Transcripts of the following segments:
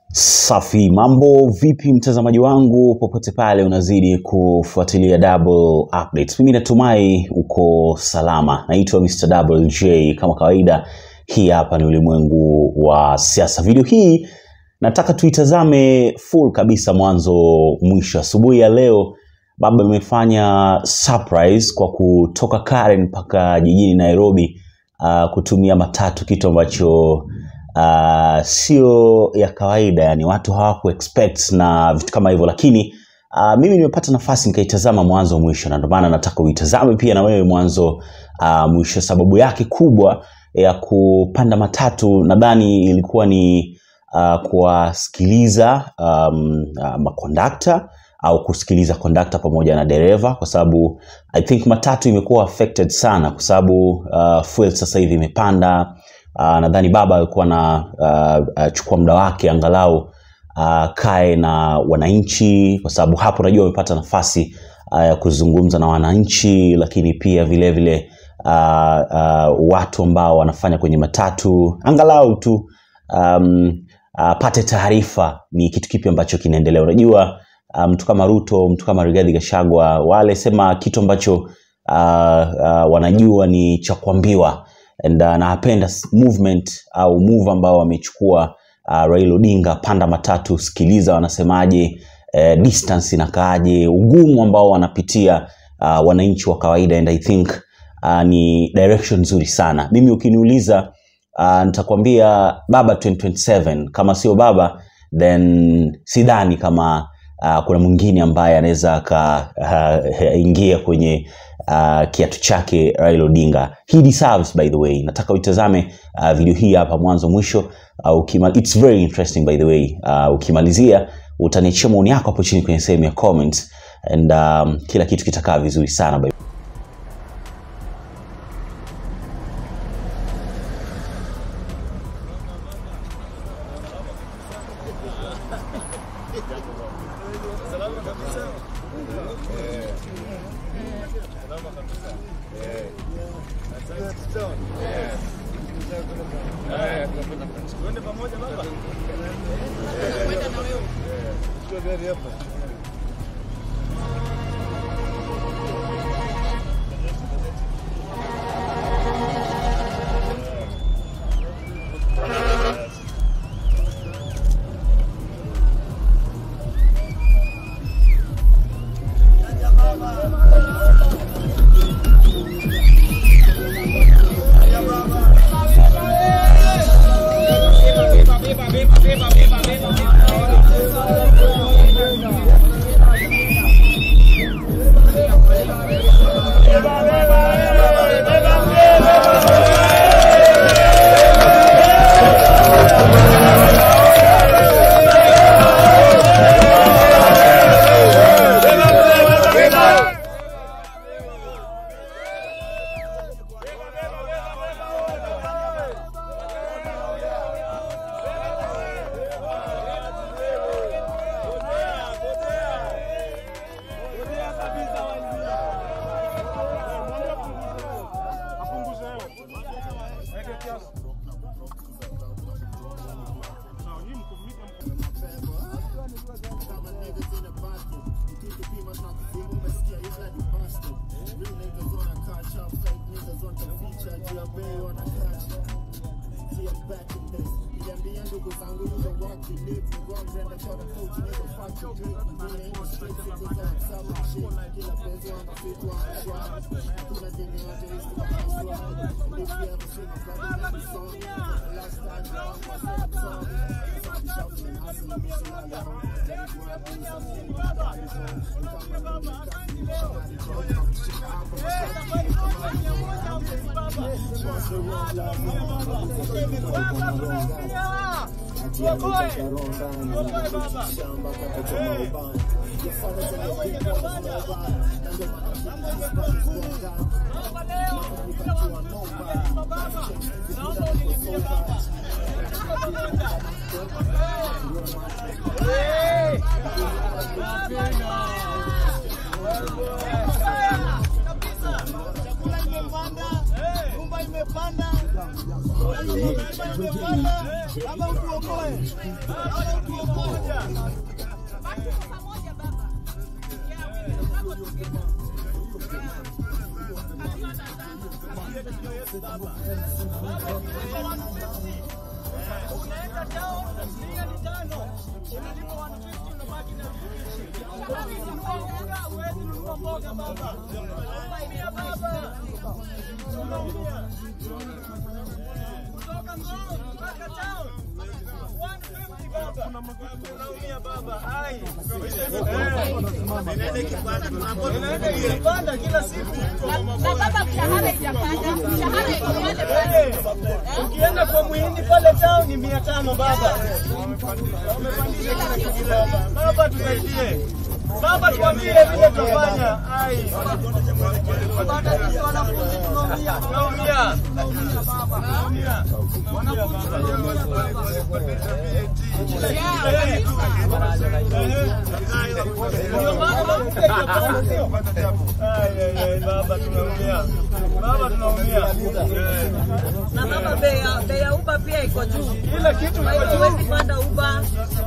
Safi, mambo vipi mtazamaji wangu popote pale unazidi kufuatilia Double Updates. Mimi natumai uko salama. Naitwa Mr. Double J kama kawaida. Hii hapa ni ulimwengu wa siasa. Video hii nataka tuitazame full kabisa mwanzo mwisho. Asubuhi ya leo baba amefanya surprise kwa kutoka Karen mpaka jijini Nairobi uh, kutumia matatu, kitu ambacho uh, sio ya kawaida, yani watu hawaku expect na vitu kama hivyo, lakini uh, mimi nimepata nafasi nikaitazama mwanzo mwisho, na ndio maana nataka uitazame pia na wewe mwanzo uh, mwisho. Sababu yake kubwa ya kupanda matatu nadhani ilikuwa ni uh, kuwasikiliza um, uh, makondakta au kusikiliza kondakta pamoja na dereva, kwa sababu I think matatu imekuwa affected sana, kwa sababu uh, fuel sasa hivi imepanda. Uh, nadhani baba alikuwa na uh, uh, chukua muda wake angalau uh, kae na wananchi, kwa sababu hapo najua amepata nafasi uh, ya kuzungumza na wananchi, lakini pia vile vile uh, uh, watu ambao wanafanya kwenye matatu angalau tu um, uh, pate taarifa ni kitu kipi ambacho kinaendelea. Unajua uh, mtu kama Ruto, mtu kama Rigathi Gachagua wale sema kitu ambacho uh, uh, wanajua ni cha kuambiwa and uh, napenda movement au move ambao wamechukua uh, Raila Odinga, panda matatu, sikiliza wanasemaje, eh, distance inakaaje, ugumu ambao wanapitia uh, wananchi wa kawaida and I think uh, ni direction nzuri sana. Mimi ukiniuliza uh, nitakwambia baba 2027 kama sio baba then sidhani kama uh, kuna mwingine ambaye anaweza akaingia uh, kwenye uh, kiatu chake Raila Odinga. He deserves by the way. Nataka uitazame uh, video hii hapa mwanzo mwisho. Uh, ukima, it's very interesting by the way. Uh, ukimalizia utaniachia maoni yako hapo chini kwenye sehemu ya comments and um, kila kitu kitakaa vizuri sana by Ama utuokoe. Ama utuokoe. Unaenda tao mia ni tano, unalipa 150 unabaki na mboga, huwezi nunua mboga baba. Unaumia baba, unaumia kutoka Ngong mpaka town 150 baba, unaumia baba. Ai, inaenda ikipanda kila siku. Na baba mshahara ijapanda, mshahara iko pale Hey, pale. ukienda kwa muhindi pale town ni mia tano baba. Wamepandisha kila kitu baba. Baba tusaidie. Baba tuambie vile tutafanya. Ai. Baba sisi wanafunzi tunaumia. Tunaumia. Tunaumia. Ndio maana mke itapanda, sio? Ai, ai, ai, Baba tunaumia. Baba tunaumia. Eh. na baba bei ya bei ya uba pia iko juu, Kila kitu kwa iko hiyo juu. huwezi panda uba.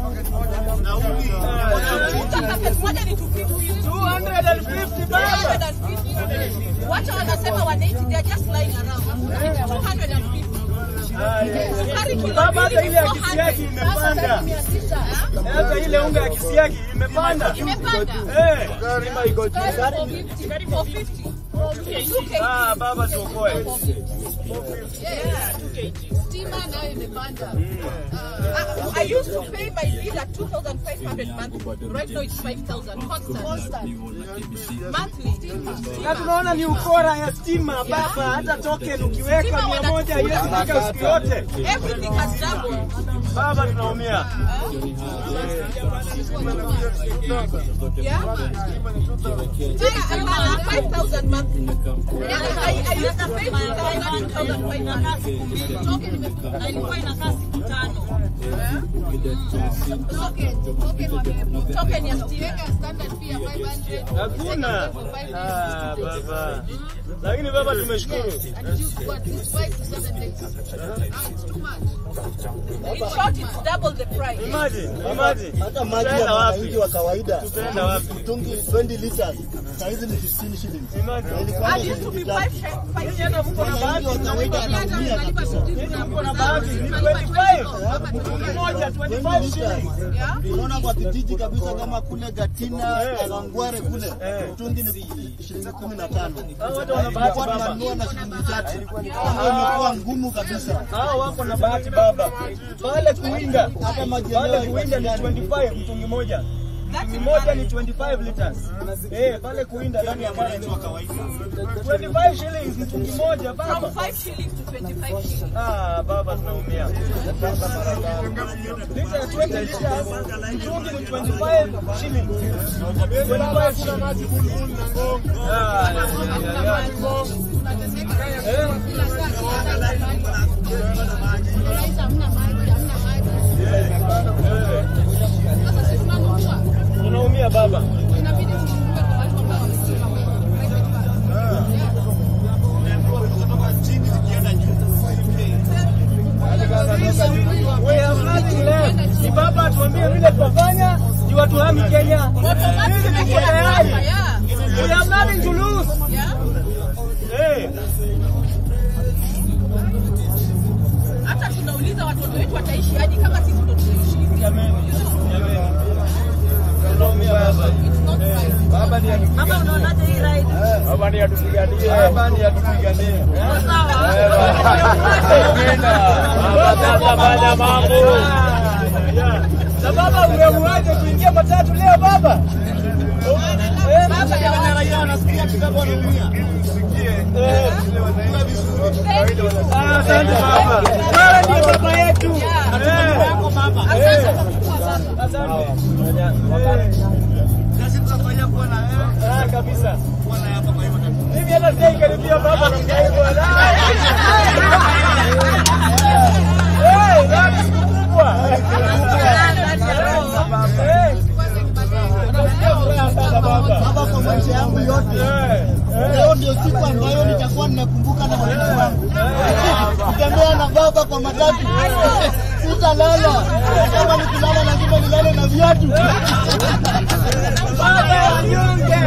Unakuta package moja ni 250. 250 baba. 250. Wacha wanasema 180, they are just lying around. It's 250. Sukari kilo Baba, hata mbili ile ya 400. kisiagi imepanda. Sasa mia sita. Hata ile unga ya kisiagi imepanda. Imepanda. Eh. Sukari 450. 450. Okay, okay. Ah, baba tuokoe. Yeah. Stima nayo imepanda. Uh, I used to pay my bill at 2,500 monthly. Right now it's 5,000 constant. Monthly. Na tunaona ni ukora ya stima baba, hata token ukiweka Stima mia wana- moja haiwezi fika siku yote. Everything has doubled. Baba tunaumia. Yeah. Stima hapana, 5,000 monthly. Yeah, I, I used to pay 2,500. Token imepanda. Na ilikuwa inakaa siku tano. Token ya stima. Hakuna. Ah, baba. Lakini baba tumeshukuru. In short, it's double the price. Imagine, imagine. hata maji ya Tutaenda wapi? mwananchi wa kawaida Tutaenda wapi? mtungi 20 liters saizi ni 15 shillings. Imagine. Ilikuwa I ni used to be 50 five, sh- five Nyinyi hata mko na bahati. Mwananchi wa kawaida anaumia kabisa. Nyinyi mko na bahati. Ni 25. Mtungi moja 25 shillings. Unaona kwa kijiji kabisa kama kule Gatina, Eh. Kawangware kule Eh. mtungi ni shilingi 15. Hao wote wana bahati Tulikuwa baba. tunanunua na shilingi tatu. Hiyo imekuwa ngumu kabisa. Hao wako na bahati baba. Pale kuwinda, Hata maji pale yenyewe kuwinda ni 25 mtungi moja. Mtungi moja ni 25 liters. Eh, pale kuwinda ndani ya maji. 25 shillings mtungi moja baba. from 5 shillings to 25 shillings. Ah, baba tunaumia. Lita ya 20 liters, mtungi ni 25 shillings. 25 shillings. Ah, ya, ya, ya, ya. Eh? Tunaumia baba. We have nothing left. Ni baba tuambie vile tutafanya ni watu hami Kenya. Sisi tuko tayari. Yeah. We have nothing to lose. Yeah. Eh, Hata tunauliza watoto wetu wataishi hadi kama sisi ndo tunaishi. jameni, jameni. Tunaumia baba. Baba ni Mama, unaonaje hii ride? Baba ni atupiganie. Baba ni atupiganie. Sawa. Sasa fanya mambo. Na baba umemuaje kuingia matatu leo baba? Eh, baba ya raia anasikia kitabu anaumia. Eh. Ah, Asante baba. Wewe ndiye baba yetu. Eh. Asante kwa kuwa baba. Asante. Eh. Sisi tunafanya kuwa na Ah, kabisa. Mimi hata sijaikaribia baba na mjaibu. Eh, nani siku kubwa. Eh. Nasikia furaha sana baba. Baba, kwa maisha yangu yote Eh. leo ndio siku ambayo nitakuwa ninakumbuka na watoto wangu. Kutembea na baba kwa matatu, sitalala. Kama nikilala lazima nilale na viatu. matatu. Baba wanyonge.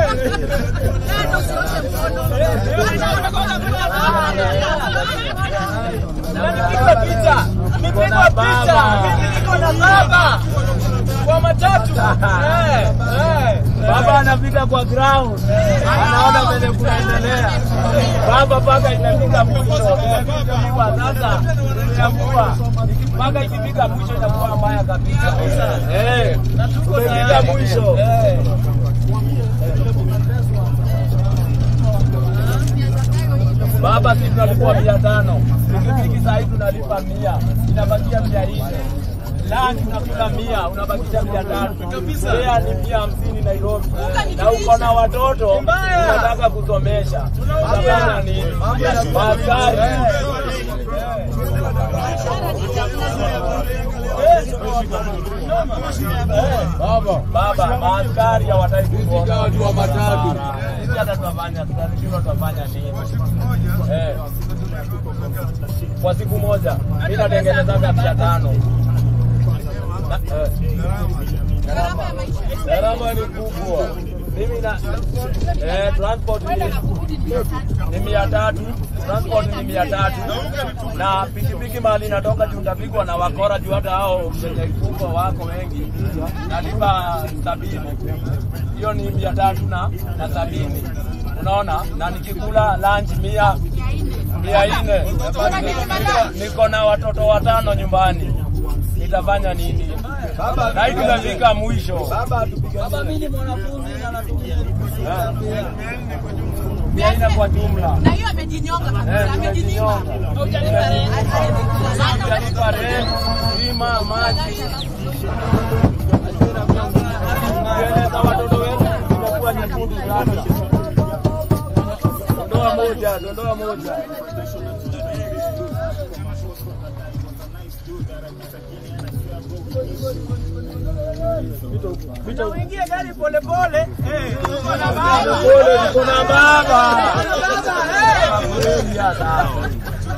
Nimepigwa picha, nimepigwa picha, mimi niko na baba kwa matatu. Eh, eh. Baba anapita kwa ground, anaona vile kunaendelea. Baba mpaka inafika mwisho, imepigwa sasa, inakuwa mpaka ikifika mwisho inakuwa mbaya kabisa. Eh, tumefika mwisho. Eh. Baba, sisi tunalipwa mia tano, pikipiki saa hii tunalipa mia, inabakia mia nne Lunch unakula mia, unabakisha mia tatu. Fare ni mia hamsini Nairobi, na uko na watoto unataka kusomesha, utafanya nini? Askari baba, maaskari hawataki kuona watu wa matatu. Sisi hata tutafanya, tutashindwa tutafanya nini? Eh. Kwa siku moja mimi natengenezaga mia tano. Na- eh. Gharama ya maisha. Gharama ni kubwa. Mimi na eh, transport ni, ni mia tatu, transport ni mia tatu na pikipiki mahali natoka juu ndapigwa na wakora juu hata hao wenye kubwa wako wengi, nalipa sabini. Hiyo ni mia tatu na, na sabini unaona, na nikikula lunch mia mia nne Niko- niko na watoto watano nyumbani, nitafanya nini? Na hii tunafika mwisho. Baba, mimi ni mwanafunzi na natumia mia nne kwa jumla. Na hiyo amejinyonga Eh, kabisa, amejinyima. tumejinyonga. Hujalipa rent. Tunalipa rent, bima, maji. Nywele za watoto wetu zimekuwa nyekundu sana. Dondoa moja, dondoa moja. Uingie gari polepole. Niko na baba. Niko na baba. Kweli ya sawa.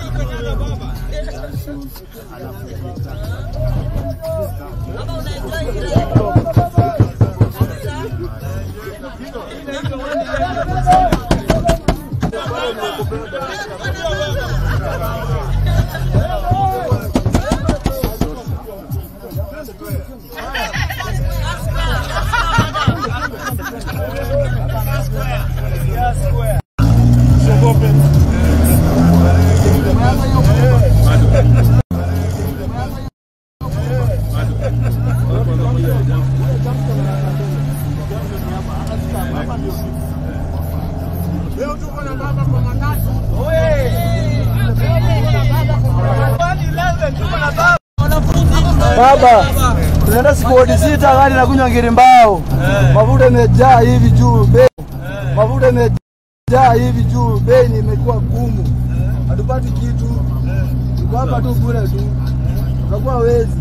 Baba, tunaenda squad sita, gari nakunywa ngiri mbao, mafuta imejaa hivi juu, bei mafuta imejaa hivi juu, bei ni imekuwa gumu, hatupati kitu, tuko hapa tu bure tu, tutakuwa wezi.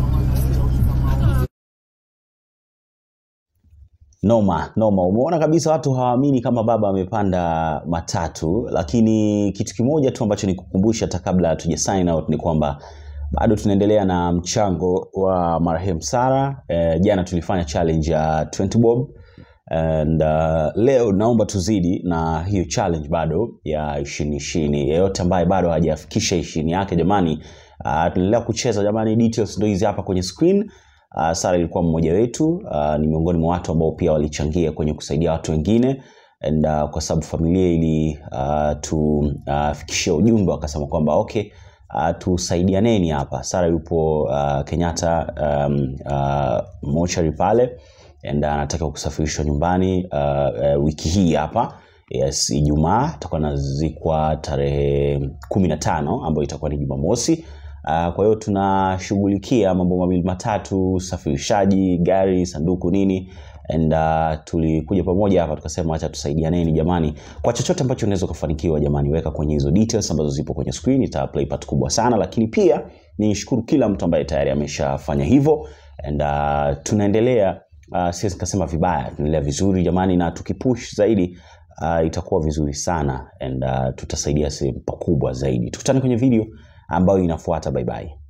Noma noma, umeona kabisa watu hawaamini kama baba amepanda matatu, lakini kitu kimoja tu ambacho nikukumbusha hata kabla hatuja sign out ni kwamba bado tunaendelea na mchango wa marehemu Sara. Eh, jana tulifanya challenge ya 20 bob and uh, leo naomba tuzidi na hiyo challenge bado ya ishirini ishirini. Yeyote ambaye bado hajafikisha ishirini yake jamani, uh, tunaendelea kucheza jamani, details ndo hizi hapa kwenye screen. Uh, Sara ilikuwa mmoja wetu uh, ni miongoni mwa watu ambao pia walichangia kwenye kusaidia watu wengine and uh, kwa sababu familia ili uh, tufikishia uh, ujumbe wakasema kwamba okay uh, tusaidianeni hapa. Sara yupo uh, Kenyatta um, uh, mochari pale and uh, anataka kusafirishwa nyumbani uh, uh, wiki hii hapa yes, Ijumaa atakuwa anazikwa tarehe kumi na tano ambayo itakuwa ni Jumamosi. Uh, kwa hiyo tunashughulikia mambo mawili matatu, usafirishaji, gari, sanduku, nini and uh, tulikuja pamoja hapa tukasema acha tusaidianeni jamani, kwa chochote ambacho unaweza kufanikiwa jamani, weka kwenye hizo details ambazo zipo kwenye screen, ita play part kubwa sana, lakini pia nishukuru kila mtu ambaye tayari ameshafanya hivyo and uh, tunaendelea uh, siwezi nikasema vibaya, tunaendelea vizuri jamani, na tukipush zaidi uh, itakuwa vizuri sana and uh, tutasaidia sehemu pakubwa zaidi. Tukutane kwenye video ambayo inafuata. Bye bye.